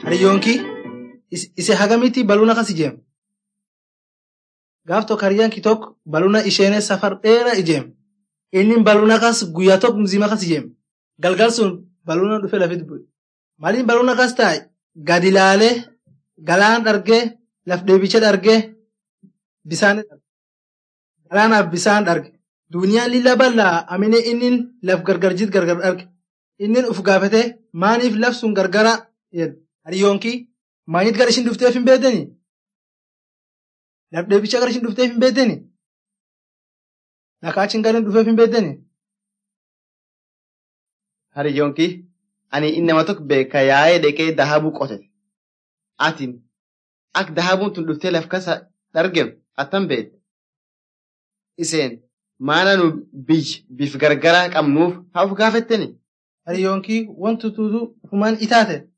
Hariyyoonki ise hagamitti baluna kas ijeem. Gaaf tokko hariyyaan ki tokko baluna isheenee safar dheeraa ijeem. Inni baluna kas guyyaa tokko mzima kas ijeem. Galgal sun baluna dhufee lafit bu'e. Maliin baluna kas taa'e gadi ilaalee galaan dhargee laf deebicha dhargee bisaan galaanaaf bisaan dharge. Duniyaan lilla bal'aa amine inni laf gargar jit gargar dharge. Inni uf gaafate maaniif laf sun gargara jedhe. Hariyyoonki maanit gara ishin dhufteef hin beektanii? Laf deebicha gara ishin dhufteef hin beektanii? Dhakaachiin gara dhufeef hin beektanii? Hariyyoonki ani inni nama tokko beeka yaa'ee dhaqee dahabuu qotate. Atiin akka dahabuun tun dhuftee laf kasa dhargem attan beekte. Iseen maana nu biyya bif gargaraa qabnuuf haa of gaafettani. Hariyyoonki wanti tuutu ufumaan itaate